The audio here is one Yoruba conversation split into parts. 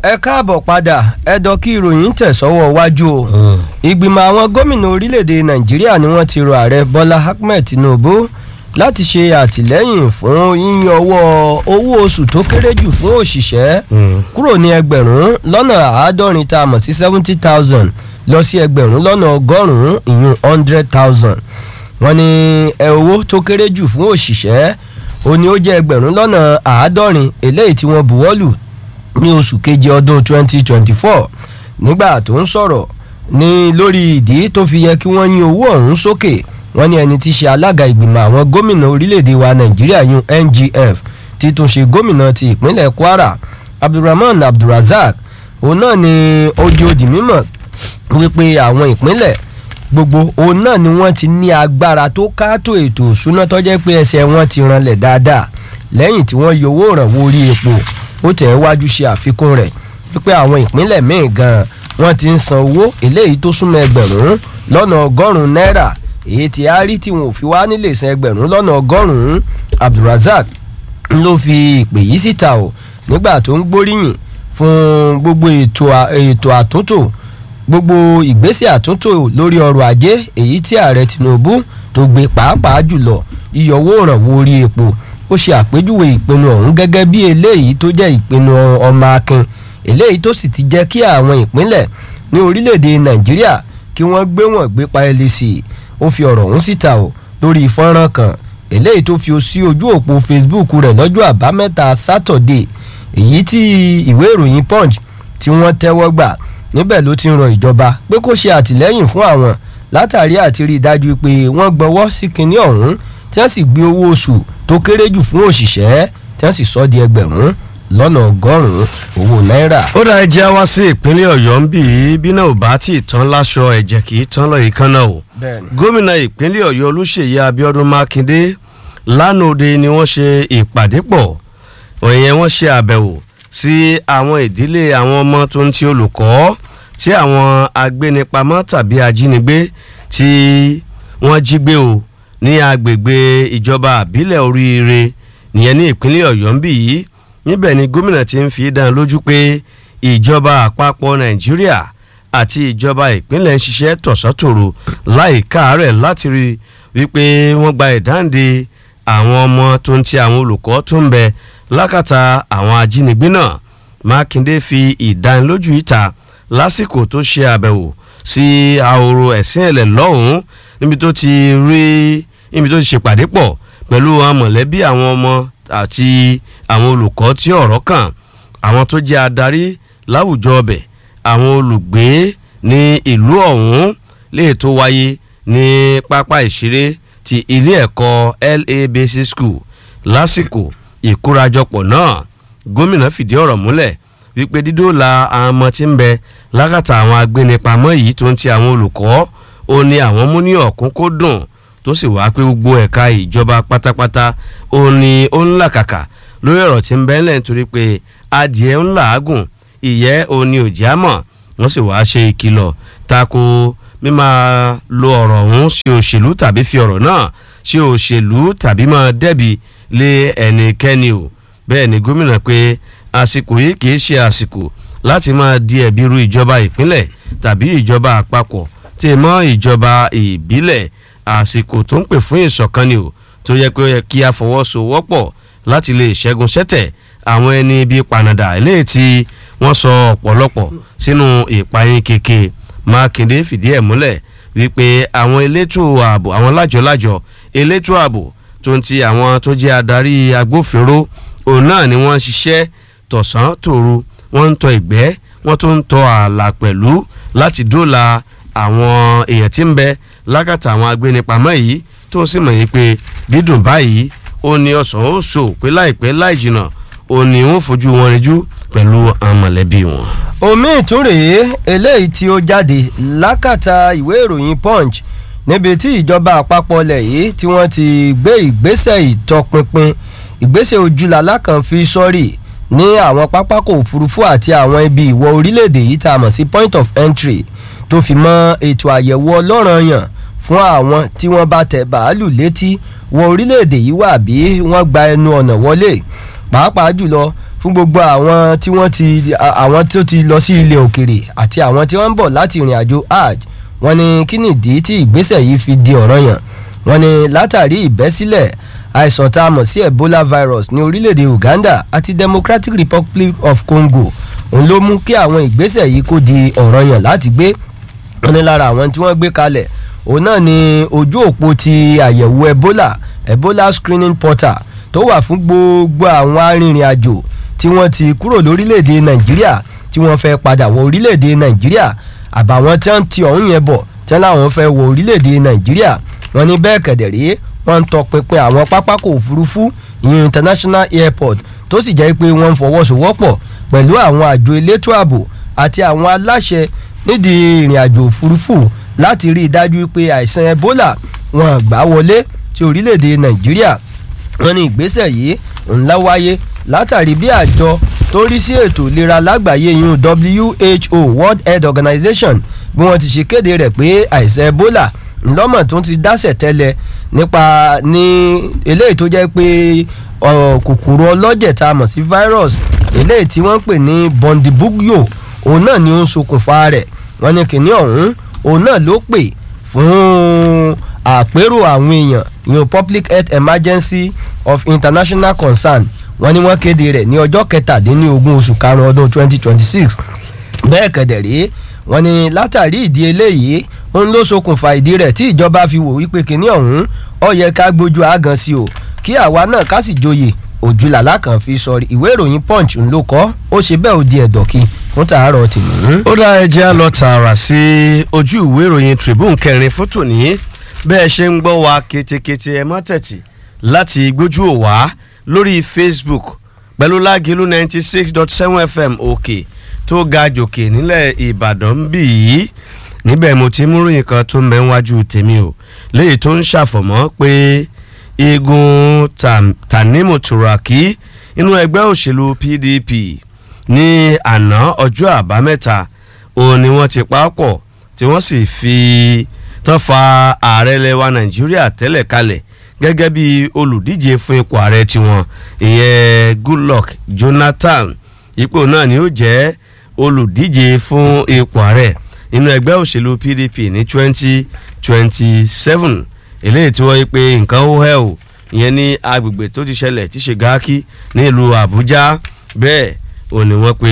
ẹ káàbọ̀ padà ẹ̀dọ̀ kí ìròyìn tẹ̀ sọ́wọ́ wájú o ìgbìmọ̀ àwọn gómìnà orílẹ̀-èdè nàìjíríà ni wọ́n ti rọ ààrẹ bọ́lá ahmed tinubu láti ṣe àtìlẹ́yìn fún yíyan ọwọ́ owó oṣù tó kéré jù fún òṣìṣẹ́ kúrò ní ẹgbẹ̀rún lọ́nà àádọ́rin tá a mọ̀ sí seventy thousand lọ sí ẹgbẹ̀rún lọ́nà ọgọ́rùn-ún ìyún hundred thousand wọ́n ní ẹ owó tó kéré jù fún òṣìṣẹ́ ó ní ó jẹ́ ẹgbẹ̀rún lọ́nà àádọ́rin eléyìí tí wọ́n buwọ́lù ní oṣù keje ọdún 2024 nígbà tó ń sọ̀rọ̀ ní lórí ìdí tó fi yẹ kí wọ́n yín owó ọ̀hún sókè wọ́n ní ẹni tí í ṣe alága ìgbìmọ̀ àwọn gómìnà orílẹ̀-èdè wa nàìjíríà yún ngf tí tún ṣe gómìnà ti ìpínlẹ̀ kwara abdulrahman abdulrazak òun náà ni ojú òdì mímọ̀ wípé àwọn ìpínlẹ̀ gbogbo òun náà ni wọ́n ti ní agbára tó káàtó ètò òṣùná tó jẹ́ pé ẹsẹ̀ wọn ti ranlẹ̀ dáadáa lẹ́yìn tí wọ́n yọ owó ìrànwọ́ orí epo ó tẹ̀ wájú ṣe àfikún rẹ̀ wípé àwọn ìpínlẹ̀ míì gan-an wọ́n ti ń san owó eléyìí tó súnmọ́ ẹgbẹ̀rún lọ́nà ọgọ́rùn-ún náírà èyí tí a rí tí wọn ò fi wá nílé san ẹgbẹ̀rún lọ́nà ọgọ́rùn-ún abdulrasaq ló fi ìpè yìí síta o nígbà tó ń gbóríyìn fún gbogbo ètò àtúntò gbogbo ìgbésẹ̀ àtúntò lórí ọrọ̀ ajé èyí tí ààrẹ tinubu tó gbé pàápàá jùlọ ìyọwó ìrànwọ́ orí epo ó ṣe àpèjúwe ìpinnu ọ̀hún gẹ́gẹ́ bí eléyìí tó jẹ́ ìpinnu ọmọ akin eléyìí tó sì ti jẹ́ kí àwọn ìpínlẹ̀ ní orílẹ̀-èdè nàìjíríà kí wọ́n gbé wọ́n gbé pa ẹlẹ́ sí i ó fi ọ̀rọ̀ ọ̀hún síta o lórí fọ́nrán kan eléyìí tó fi sí ojú òpó facebook rẹ̀ lọ́jọ́ àbámẹ́ta sátọ̀dé èyí tí ìwé ìròyìn punch tí wọ́n tẹ́wọ́ gbà níbẹ̀ ló ti ń rọ ìjọba pé kó ṣe àtìlẹ́yìn fún àwọn látàrí àti rí i dájú pé wọ́n gbọ́wọ́ sí kinní ọ̀hún tí wọ́n sì gbé owó oṣù tó kéré jù fún òṣìṣẹ́ tí wọ́n sì sọ di ẹgbẹ̀rún lọ́nà ọgọ́rùn-ún owó náírà. ó dá ẹjẹ́ wá sí ìpínlẹ̀ ọ̀yọ́ ń bì í bí náà ò bá tí ì tán láṣọ ẹ̀jẹ̀ kì í tán lọ́yìí kan náà o. gómìnà ìpínlẹ̀ ọ̀yọ́ olúṣèyí abiodun makinde lánàá òde ni wọ́n ṣe ìpàdé pọ̀ òyìn wọ́n ṣe àbẹ̀wò sí àwọn ìdílé àwọn ọmọ tó ń ti olùkọ́ tí àwọn agbénipamọ́ tàbí ajínigbé tí wọ́n jí gbé o ní agbègbè ìjọba àbílẹ̀ oríire nìyẹn ní ìpínlẹ̀ ọ̀yọ́ ń bì yìí níbẹ̀ ni gómìnà ti ń fi dán lójú pé ìjọba àpapọ̀ nàìjíríà àti ìjọba ìpínlẹ̀ ń ṣiṣẹ́ tọ̀sọ́tòrò láì káàárẹ̀ láti rí wípé wọ́n gba ìdáǹdè àwọn ọmọ tó ń ti àwọn olùkọ́ tó ń bẹ lákàtà àwọn ajínigbé náà mákindé fi ìdánilójú ìta lásìkò tó ṣe àbẹ̀wò sí ahoro ẹ̀sìn ẹ̀lẹ̀ lọ́hùn-ún níbi tó ti rí níbi tó ti ṣèpàdé pọ̀ pẹ̀lú àwọn mọ̀lẹ́bí àwọn ọmọ àti àwọn olùkọ́ tí ọ̀rọ̀ kàn àwọn tó jẹ́ adarí láwùjọ ọbẹ̀ àwọn olùgbé ní ìlú ọ̀hún lè tó wáyé ní pápá ìṣeré ti ilé ẹ̀kọ́ la basic school lásìkò ìkórajọpọ̀ náà gómìnà fìdí ọ̀rọ̀ múlẹ̀ wípé dídóòlà àwọn ọmọ tí ń bẹ lákàtà àwọn agbénipamọ́ yìí tó ń ti àwọn olùkọ́ ó ní àwọn mú ní ọ̀kúnkúndùn tó sì wá pé gbogbo ẹ̀ka ìjọba pátápátá ó ní ó ń làkàkà lórí ọ̀rọ̀ tí ń bẹ ńlẹ̀ nítorí pé adìẹ ń làágùn ìyẹ́ ó ní òjì àmọ̀ wọ́n sì wá ṣe ìkìlọ̀ tako mímá lo ọ̀rọ̀ ọ̀hún sí òṣèlú tàbí fi ọ̀rọ̀ náà sí òṣèlú tàbí máa dẹ́bi lé ẹnikẹ́ni o bẹ́ẹ̀ ni gómìnà pé àsìkò yìí kì í ṣe àsìkò láti máa di ẹ̀bi ru ìjọba ìpínlẹ̀ tàbí ìjọba àpapọ̀ tí mọ́ ìjọba ìbílẹ̀ àsìkò tó ń pè fún ìṣọ̀kan ni o tó yẹ pé ó yẹ kí a fọwọ́sowọ́pọ̀ láti lè ṣẹ́gun ṣẹ́tẹ̀ àwọn ẹni bíi panada eléyìí tí wọ́n sọ ọ̀pọ̀lọpọ̀ sínú ìpayín keke mákindé fìdí ẹ̀ múlẹ̀ wípé àwọn elétò ààbò àwọn lájọlájọ elétò ààbò tó ń ti àwọn tó jẹ́ adarí agbófinró òun náà ni wọ́n ń ṣiṣẹ́ tọ̀sán tòru wọ́n ń tọ ìgbẹ́ wọ́n tún ń tọ ààlà pẹ̀lú láti dóòlà àwọn èèyàn tí ń bẹ lákàtà àwọn agbénipamọ́ yìí tó ń sì mọ̀ yìí pé dídùn báyìí ó ní ọ̀sán ó sò pé láìpẹ́ láì jìnnà ó ní wọ́n fojú wọn rinjú pẹ̀lú àwọn mọ̀lẹ́bí wọn. omi ìtúrèé eléyìí tí ó jáde lákàtà ìwé ìròyìn punch níbi tí ìjọba àpapọ̀ ilẹ̀ yìí tí wọ́n ti gbé ìgbésẹ̀ ìtọpinpin ìgbésẹ̀ ojúlàlá kan fi sọ́rí ní àwọn pápákọ̀ òfurufú àti àwọn ibi ìwọ̀ orílẹ̀-èdè yìí tá a mọ̀ sí point of entry tó fi mọ́ ètò àyẹ̀wò ọlọ́ranyàn fún àwọn tí wọ́n bá tẹ bàálù létí wọ orílẹ̀-èdè yìí wà bí wọ́n gba ẹnu ọ̀nà wọlé pàápàá jùlọ fún gbogbo àwọn tí wọ́n ti àwọn tó ti lọ sí ilẹ̀ òkèrè àti àwọn tí wọ́n ń bọ̀ láti ìrìn àjò hajj wọ́n ní kí nìdí tí ìgbésẹ̀ yìí fi di ọ̀ranyàn wọ́n ní látàrí ìbẹ́sílẹ̀ àìsàn tá a mọ̀ sí ebola virus ní orílẹ̀-èdè uganda àti democratic republic of congo òun ló mú kí àwọn ìgbésẹ̀ yìí kó di ọ̀ranyàn láti gbé wọ́n ní lára àwọn tí wọ́n gbé kalẹ̀ òun náà ni ojú òpó ti àyẹ̀wò ebola ebola screening portal tó wà fún gbogbo àwọn arìnrìn-àjò tí wọ́n ti kúrò lórílẹ̀‐èdè nàìjíríà tí wọ́n fẹ́ padà wọ orílẹ̀‐èdè nàìjíríà àbàwọn tí wọ́n ti ọ̀hún yẹn bọ̀ tí wọ́n láwọn fẹ́ wọ orílẹ̀‐èdè nàìjíríà wọ́n ní bẹ́ẹ̀ kẹ̀dẹ̀rẹ́ wọ́n ń tọpinpin àwọn pápákọ̀ òfurufú ìyẹn international airport tó sì jẹ́ pé wọ́n ń fọwọ́sowọ́pọ̀ pẹ̀lú àwọn àjọ elétò ààbò àti àwọn aláṣẹ nídìí ìrìn àjò òfurufú láti rí i dájú pé àìsàn ebola wọn gbà wọlé tí orílẹ̀‐èdè nàìjíríà wọ́n ní ìgbésẹ̀ yìí ńlá wáyé látàrí bí àjọ tó ń rí sí ètò ìlera lágbàáyé yun who world health organization bí wọ́n ti ṣe kéde rẹ̀ pé àìsàn ebola ńlọ́mọ̀ tó ti dásẹ̀ tẹ́lẹ̀ nípa ní eléyìí tó jẹ́ pé kòkòrò ọlọ́jẹ̀ tá a mọ̀ sí virus eléyìí tí wọ́n ń pè ní bondibugyo òun náà ni ó ń ṣokùnfà rẹ̀ wọ́n ní kìnní ọ̀hún òun náà ló pè fún àpérò àwọn èèyàn ìyẹn public health emergency of international concern wọ́n ní wọ́n kéde rẹ̀ ní ọjọ́ kẹtàdínlógún oṣù karùn-ún ọdún twenty twenty six bẹ́ẹ̀ kẹ̀dẹ̀ rí wọ́n ní látàrí ìdí eléyìí òun ló ṣokùnfà ìdí rẹ̀ tí ìjọba fi wò wípé kínní ọ̀hún ó yẹ ká gbójú àgàn sí o kí àwa náà ká sì joyè òjúlàlá kan fi sọrí ìwé ìròyìn punch ń ló kọ́ ó ṣe bẹ́ẹ̀ ó di ẹ̀dọ̀kí fún tàárọ̀ tèmi. ó dá ẹjẹ́ á lọ tààrà sí ojú ìwé ìròyìn tribune kẹrin fún tòní bẹ́ẹ̀ ṣe ń gbọ́ wa ketekete ẹ má tẹ̀tì láti gbójú ò wá lórí facebook pẹ̀lú lágìlú ninety six dot seven fm òkè tó ga jòkè nílẹ̀ ìbàdàn ń bì yìí níbẹ̀ mo ti mú ròyìn kan tó mẹ́wájú tèmi o léyìí tó ń ṣàfọ̀mọ́ pé igun tanimu turaki inú ẹgbẹ́ òṣèlú pdp ní àná ọjọ́ àbámẹ́ta òun ni wọ́n ti papọ̀ tí wọ́n sì fi tán fa ààrẹ lẹwa nàìjíríà tẹ́lẹ̀ kalẹ̀ gẹ́gẹ́ bí olùdíje fún ipò ààrẹ tiwọn ìyẹn goodluck jonathan ipò náà ni ó jẹ́ olùdíje fún ipò ààrẹ nínú ẹgbẹ́ òṣèlú pdp ní twenty twenty seven eléyìí tí wọ́n yí pé nǹkan ó hẹ́ o ìyẹn ní agbègbè tó ti ṣẹlẹ̀ tí ṣe gáàkì nílùú àbújá bẹ́ẹ̀ ò ní wọ́n pe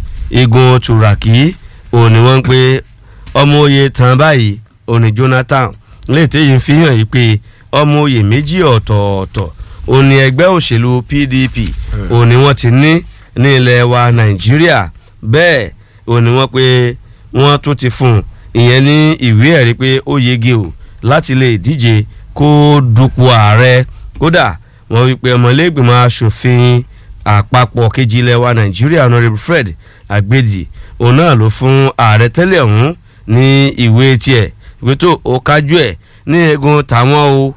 igun turaki ò ní wọ́n pe ọmọ oyè tán báyìí ò ní jonathan léyìí tí yìí fi hàn yìí pé ọmọ oyè méjì ọ̀tọ̀ọ̀tọ̀ ò ní ẹgbẹ́ òṣèlú pdp ò ní wọ́n ti ní ní ilẹ̀ wa nàìjíríà bẹ́ẹ̀ ò ní wọ́n pe wọ́n tún ti fún un ìyẹn ní ìwé ẹ̀rí pé ó yege o láti lè díje kó dupò ààrẹ kódà wọ́n wí pé ọmọlẹ́gbìmọ̀ asòfin àpapọ̀ kejì ilẹ̀ wa nàìjíríà honourable fred agbedi òun náà ló fún ààrẹ tẹ́lẹ̀ ọ̀hún ní ìwé tiẹ̀ ìwé tó o kájú ẹ̀ ní egun tàwọn o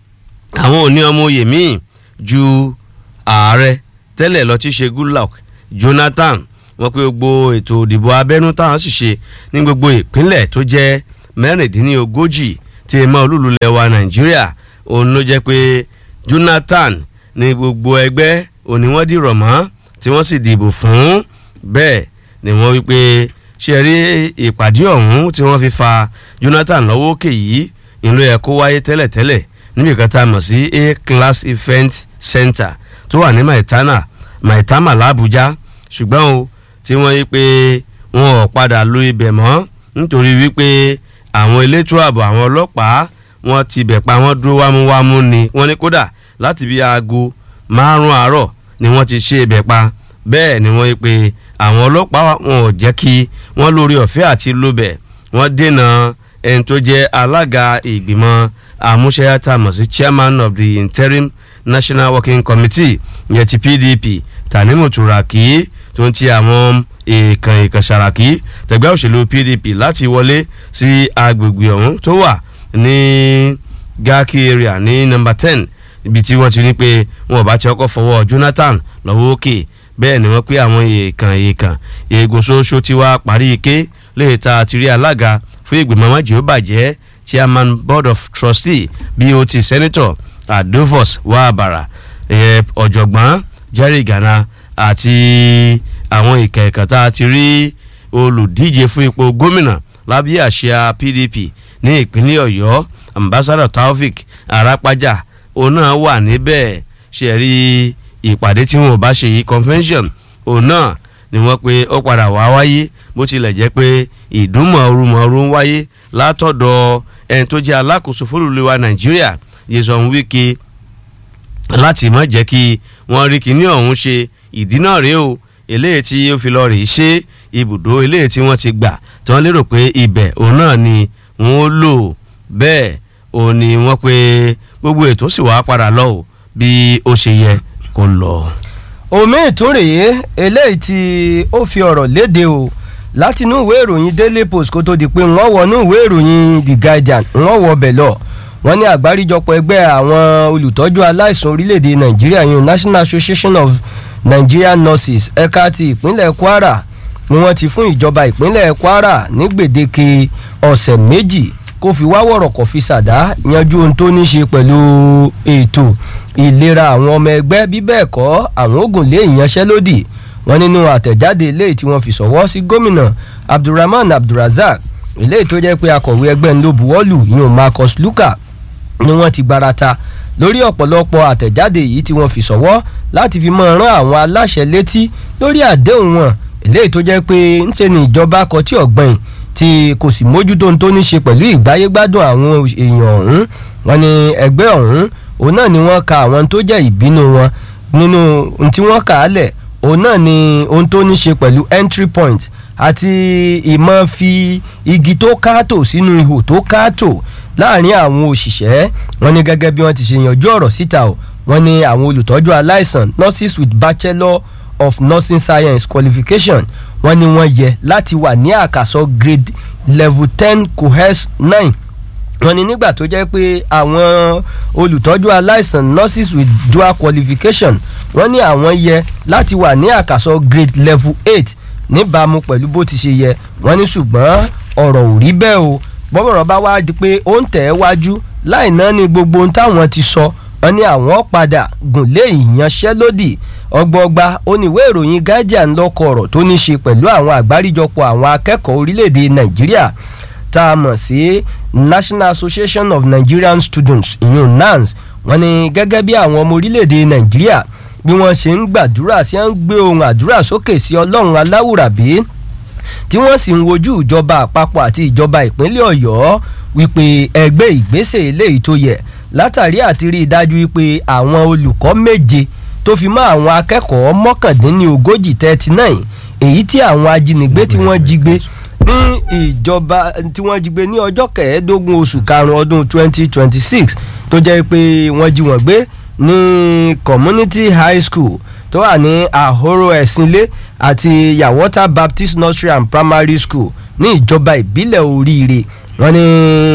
àwọn ò ní ọmọ oyè míì ju ààrẹ tẹ́lẹ̀ lọ tí ṣe goodluck jonathan wọ́n pé gbogbo ètò ìdìbò abẹ́nú táwọn sì ṣe ní gbogbo ìpínlẹ̀ tó jẹ́ mẹ́rìndínlógójì tí ẹ mọ́ olúlulẹ̀ wa nàìjíríà òun ló jẹ́ pé jonathan ní gbogbo ẹgbẹ́ òní wọ́n dìrọ̀ mọ́ tí wọ́n sì dìbò fún bẹ́ẹ̀ ni wọ́n wí pé ṣe rí ìpàdé ọ̀hún tí wọ́n fi fa jonathan lọ́wọ́ òkè yìí ìlú ẹ̀ kó wáyé tẹ́lẹ̀tẹ́lẹ̀ níbi kan tá a mọ̀ sí a class event center tó wà ní maitama maitama làbújá ṣùgbọ́n o tí wọ́n yí pé wọn ò padà lo ibẹ̀ mọ́ nítorí wípé àwọn elétò ààbò àwọn ọlọ́pàá wọn ti bẹ̀ pa wọ́n dúró wámúwámú ni wọ́n ní kódà láti bí aago márùn-ún àárọ̀ ni wọ́n ti ṣe ibẹ̀ pa bẹ́ẹ̀ ni wọ́n yí pé àwọn ọlọ́pàá wọn ò jẹ́ kí wọ́n lórí ọ̀fẹ́ àti lóbẹ̀ wọ́n dènà ẹni tó jẹ́ alága ìgbìmọ̀ àmúṣẹ́yàtà mọ̀ sí chairman of the interim national working committee yẹn ti pdp tanimu turaki tó ń ti àwọn èèkàn èèkàn sàràkí tẹgbẹ́ òṣèlú pdp láti wọlé sí agbègbè ọ̀hún tó wà ní gaki area ní number ten ibi tí wọ́n ti ní pé wọn ò bá ti ọkọ̀ fọwọ́ jonathan lọ́wọ́ òkè bẹ́ẹ̀ ni wọ́n pé àwọn èèkàn èèkàn eegun ṣoṣo ti wá parí ike lè ta àtìrí alága fún ìgbìmọ̀ májì ó bàjẹ́ chairman board of trustee bot senator adolphus wabara ọ̀jọ̀gbọ́n jerry gana àti àwọn ìkẹ̀kẹ̀ tá a ti rí olùdíje fún ipò gómìnà lábẹ́ àṣà PDP ní ìpínlẹ̀ Ọ̀yọ́ ambassador Taofik Arapaja òun náà wà níbẹ̀ ṣe rí ìpàdé tí wọn ò bá ṣe yìí convention òun náà ni wọ́n pe ó padà wá wáyé bó tilẹ̀ jẹ́ pé ìdúnmọ̀ọ́rùmọ̀ọ́rù ń wáyé látọ̀dọ̀ ẹni tó jẹ́ alákòóso fólùlùwà Nàìjíríà Nyesom Wike láti má jẹ́ kí wọ́n rí kinní ọ̀hún ṣe ìdí náà rèé o eléyìí tí ó fi lọ rèé ṣe ibùdó eléyìí tí wọ́n ti gbà tí wọ́n lérò pé ibẹ̀ òun náà ni wọ́n ó lò bẹ́ẹ̀ òun ni wọ́n pe gbogbo ètò sì wá padà lọ o bí ó ṣe yẹ kó lọ. omi ìtúrèé eléyìí tí ó fi ọ̀rọ̀ léde o láti inú ìwé ìròyìn Daily Post kó tó di pé wọ́n wọnú ìwé ìròyìn The Guardian wọ́n wọ bẹ̀ lọ wọ́n ní àgbáríjọpọ̀ ẹgbẹ́ àwọn olùtọ́jú aláìsàn orílẹ̀-èdè Nàìjíríà yìí National Association of Nigerian Nurses ẹ̀ka ti ìpínlẹ̀ Kwara ni wọ́n ti fún ìjọba ìpínlẹ̀ Kwara ní gbèdéke ọ̀sẹ̀ méjì kó fi wá wọ̀rọ̀ kó fi ṣàdá yanjú ohun tó ní ṣe pẹ̀lú ètò ìlera àwọn ọmọ ẹgbẹ́ bí bẹ́ẹ̀ kọ́ àwọn ogun lé ìyanṣẹ́lódì wọn nínú àtẹ̀jáde eléyìí tí wọ́n fi ṣọwọ́ sí gómìnà Abdulrahman Abdulrazak eléyìí tó jẹ́ pé akọ̀wé ẹgbẹ́ ńlọ buwọ́lù yìí Marcus Luka ni wọ́n ti gbarata lórí ọ̀pọ̀lọpọ̀ àtẹ̀jáde yìí tí wọ́n fi ṣọwọ́ láti fi máa rán àwọn aláṣẹ létí lórí àdéhùn wọn eléyìí tó jẹ́ pé ńṣe ni ìjọba kọ tí ọ̀gbìn tí kò sì mójútó ohun tó ní ṣe pẹ̀lú ìgbáyégbádùn àwọn èèyàn ọ̀hún wọn ni ẹgbẹ́ ọ̀hún òun náà ni wọ́n ka àwọn tó jẹ́ ìbínú wọn nínú ohun tí wọ́n kà á lẹ̀ òun náà ni ohun tó ní ṣe pẹ̀lú entry point àti ìmọ̀ fi igi tó káàtò sínú ihò tó káàtò láàrin àwọn òṣìṣẹ́ wọn ni gẹ́gẹ́ bí wọ́n ti ṣe yanjú ọ̀rọ̀ síta o wọ́n ní àwọn olùtọ́jú aláìsàn nurses with bachelor of nursing science qualification wọ́n ní wọ́n yẹ láti wà ní àkàsọ grade level ten cohes nine wọ́n ní nígbà tó jẹ́ pé àwọn olùtọ́jú aláìsàn nurses with dual qualification wọ́n ní àwọn yẹ láti wà ní àkàsọ grade level eight níbàámu pẹ̀lú bó ti ṣe yẹ wọ́n ní ṣùgbọ́n ọ̀rọ̀ ò rí bẹ́ẹ̀ o bọ́mọ̀rọ̀ bá wá di pé ó ń tẹ̀ ẹ́ wájú láì náà ni gbogbo ohun táwọn ti sọ wọ́n ní àwọn padà gùn lé ìyanṣẹ́lódì ọgbọọgba oníwé ìròyìn Guardian lọ́kọ̀ ọ̀rọ̀ tó ní ṣe pẹ̀lú àwọn àgbáríjọpọ̀ àwọn akẹ́kọ̀ọ́ orílẹ̀-èdè Nàìjíríà tá a mọ̀ sí National Association of Nigerian Students ìyún NANS wọ́n ní gẹ́gẹ́ bí àwọn ọmọ orílẹ̀-èdè Nàìjíríà bí wọ́n ṣe ń gbàdúrà sí ń gbé ohun àdúrà sókè sí Ọlọ́run aláwùrábí tí wọ́n sì ń wojú ìjọba àpapọ̀ àti ìjọba ìpínlẹ̀ Ọ̀yọ́ wípé ẹgbẹ́ ìgbésẹ̀ eléyìí tó yẹ látàrí àti rí i dájú wípé àwọn olùkọ́ méje tó fi mọ́ àwọn akẹ́kọ̀ọ́ mọ́kàndínlógójì thirty nine èyí tí àwọn ajínigbé tí wọ́n jí gbé ní ìjọba tí wọ́n jí gbé ní ọjọ́ kẹẹ̀ẹ́dógún oṣù karùn-ún ọdún twenty twenty six tó jẹ́ pé wọ́n jí wọ́n gbé ní community high school tó wà ní àhóró ẹ̀sìnlé àti yawota baptist nursery and primary school ní ìjọba ìbílẹ̀ oríire wọ́n ní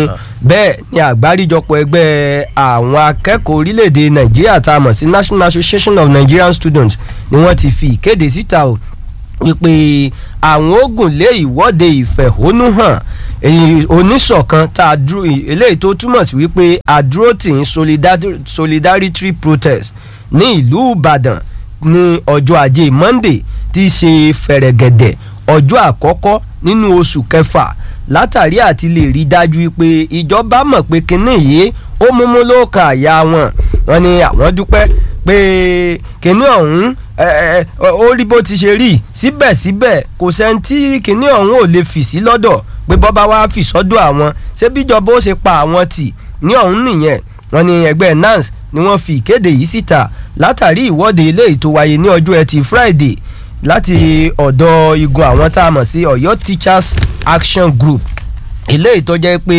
bẹ́ẹ̀ ni àgbáríjọpọ̀ ẹgbẹ́ àwọn akẹ́kọ̀ọ́ orílẹ̀-èdè nàìjíríà tá a mọ̀ sí national association of nigerian students ni wọ́n ti fi ìkéde síta o wípé àwọn ogun lé ìwọ́de ìfẹ̀hónúhàn oníṣọ̀kan tá a dúró eléyìí tó túmọ̀ sí wípé àdúró tì ń solidarity protest ní ìlú ìbàdàn ní ọjọ́ ajé monday tí í ṣe fẹ̀rẹ̀gẹ̀dẹ̀ ọjọ́ àkọ́kọ́ nínú oṣù kẹfà látàrí àti lè rí dájú pé ìjọba mọ̀ pé kinní yìí ó múmú ló kan àyà wọn wọn ni àwọn dúpẹ́ pé kinní ọ̀hún ó rí bó ti ṣe rí síbẹ̀síbẹ̀ kò sẹ́ni tí kinní ọ̀hún ò lè fì sí lọ́dọ̀ pé bọ́ba wá fì sọ́dọ̀ àwọn ṣé bíjọba ó ṣe pa àwọn tì ní ọ̀hún nìyẹn wọn ni ẹgbẹ́ nans ni wọ́n fi ìkéde yìí síta látàrí ìwọ́de eléyìí tó wáyé ní ọjọ́ ẹtì friday láti ọ̀dọ̀ igun àwọn tá a mọ̀ sí ọ̀yọ́ teachers action group eléyìí tó jẹ́ pé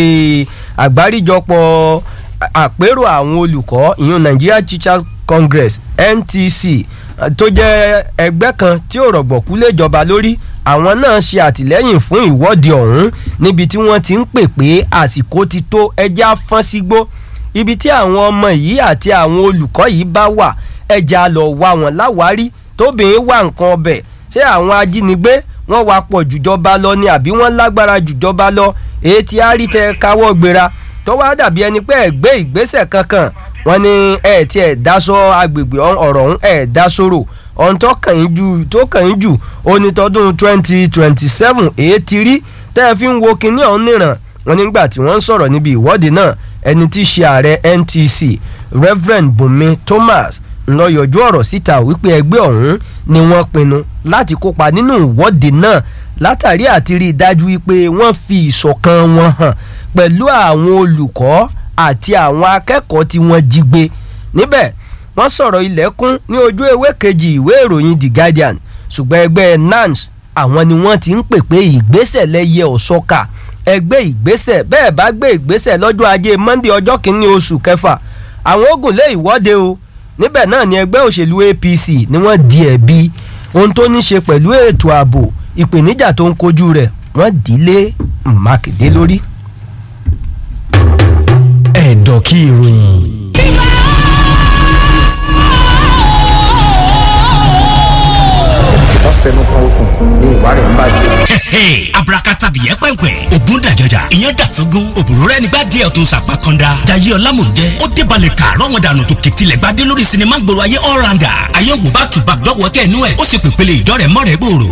àgbáríjọpọ̀ àpérò àwọn olùkọ́ ìyún nigeria teachers congress ntc tó jẹ́ ẹgbẹ́ kan tí ò rọ̀gbọ̀kú léjọba lórí àwọn náà ṣe àtìlẹ́yìn fún ìwọ́de ọ̀hún níbi tí wọ́n ti ń pè pé àsìkò ti tó ẹja fọ́n sígbó ibi tí àwọn ọmọ yìí àti àwọn olùkọ́ yìí bá wà ẹja lọ wá wọn láwárí tóbìnrin wà nǹkan ọbẹ̀ ṣé àwọn ajínigbé wọ́n wá pọ̀ jùjọba lọ ni àbí wọ́n lágbára jùjọba lọ èyí tí a rí tẹ káwọ́ gbéra tó wá dàbí ẹni pé ẹ gbé ìgbésẹ̀ kankan wọ́n ní ẹ ti ẹ̀ dáṣọ agbègbè ọ̀rọ̀ ọ̀hún ẹ̀ dáṣọrò ohun tó kàn yín jù tó kàn yín jù onítọ́dún twenty twenty seven èyí ti rí tẹ́ ẹ fi ń wo kinní ọ̀hún nìràn wọn nígbà tí wọ́n ń sọ̀rọ̀ níbi ìwọ́de náà ẹni tí í ṣe ààrẹ NTC Reverend Bùnmi Thomas ńlọ yọjú ọ̀rọ̀ síta wípé ẹgbẹ́ ọ̀hún ni wọ́n pinnu láti kópa nínú ìwọ́de náà látàrí àti rí i dájú wípé wọ́n fi ìṣọ̀kan wọn hàn pẹ̀lú àwọn olùkọ́ àti àwọn akẹ́kọ̀ọ́ tí wọ́n jí gbé níbẹ̀ wọ́n sọ̀rọ̀ ilẹ̀kùn ní ojú ewé kejì ìwé ìròyìn The Guardian ṣùgbọ́n ẹgbẹ́ NANS àwọn ni wọ́n ti ń pè pé ìgbésẹ̀ lẹ́yẹ ọ̀ṣọ́ka ẹgbẹ́ ìgbésẹ̀ bẹ́ẹ̀ bá gbé ìgbésẹ̀ lọ́jọ́ ajé Monday ọjọ́ kìíní oṣù kẹfà àwọn ogun lé ìwọ́de o níbẹ̀ náà ni ẹgbẹ́ òṣèlú APC ni wọ́n di ẹ̀bi ohun tó ní ṣe pẹ̀lú ètò ààbò ìpèníjà tó ń kojú rẹ̀ wọ́n dì í lé Mákindé lórí. ẹ̀dọ̀ kí ìròyìn. fẹnu kan sùn ní ìwà rẹ̀ ń bàjẹ́. abrakatabiyẹ pẹ́ǹpẹ́ ògùn dàjọjà ìyẹn dàtógún òbúrò rẹ nígbà díẹ̀ tó sàpá kọ́ńdà jayé ọlámùjẹ ó débàlẹ̀ kàárọ̀ wọn dànù tó kìtìlẹ̀ gbadé lórí sinimá gbòòrò ayé all rounder àyẹ̀wò bá tùbà dọ́wọ́ kẹ́nu ẹ̀ ó sì pèpele ìjọ rẹ̀ mọ́rẹ̀ gbòòrò